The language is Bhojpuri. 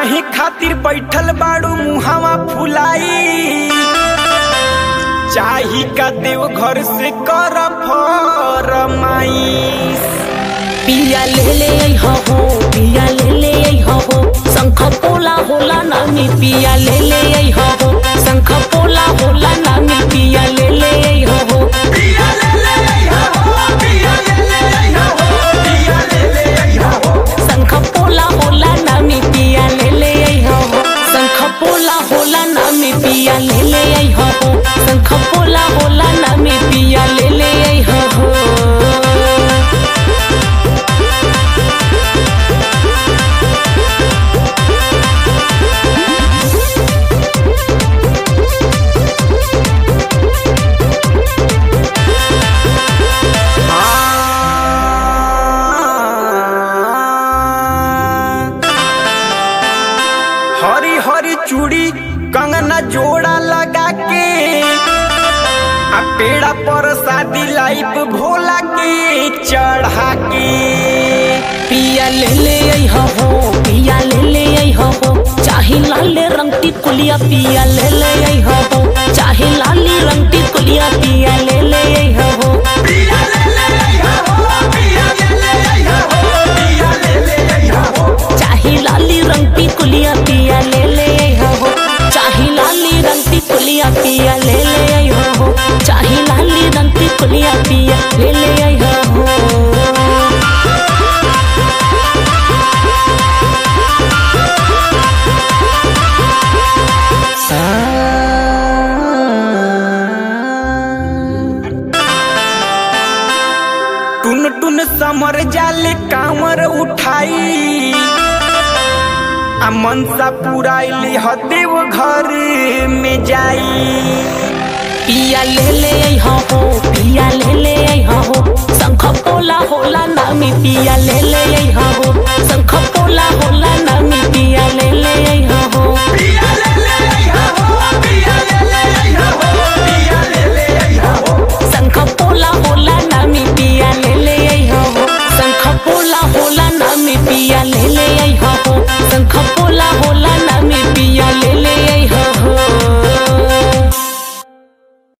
काहे खातिर बैठल बाड़ू मुहावा फुलाई चाही का देव घर से कर फरमाइश पिया ले ले हो हो पिया ले ले हो हो शंख पोला होला नामी पिया ले ले हो हो शंख पोला होला नामी पिया ले ले हो हो शंख पोला होला नामी पिया ले ले हो हो शंख पोला होला नामी पिया ले ले हो हो शंख पोला होला नामी पिया ले ले हो हो हरी हरी चूड़ी कंगना जोड़ा लगा के आ पेड़ा पर शादी लाइफ भोला के चढ़ा के पिया ले ले हो हो पिया ले ले हो हो चाहे लाले रंग की कुलिया पिया ले ले हो हो चाहे लाली रंग की कुलिया पिया ले ले हो हो चाहे लाली रंग की कुलिया पिया ले ले हो हो चाहे लाली रंग की कुलिया पिया ले ले हो हो चाहे लाली रंग की कुलिया पिया ले ले हो हो टुन टुन समर जाले कांवर उठाई आ मनसा पुराइली हदेव घर में जाई पिया ले ले हो हो पिया ले ले हो हो शंख पोला होला नामी पिया ले ले हो हो शंख पोला होला नामी पिया ले ले हो हो शंख पोला होला नामी पिया ले ले हो हो शंख पोला होला नामी पिया ले ले हो हो शंख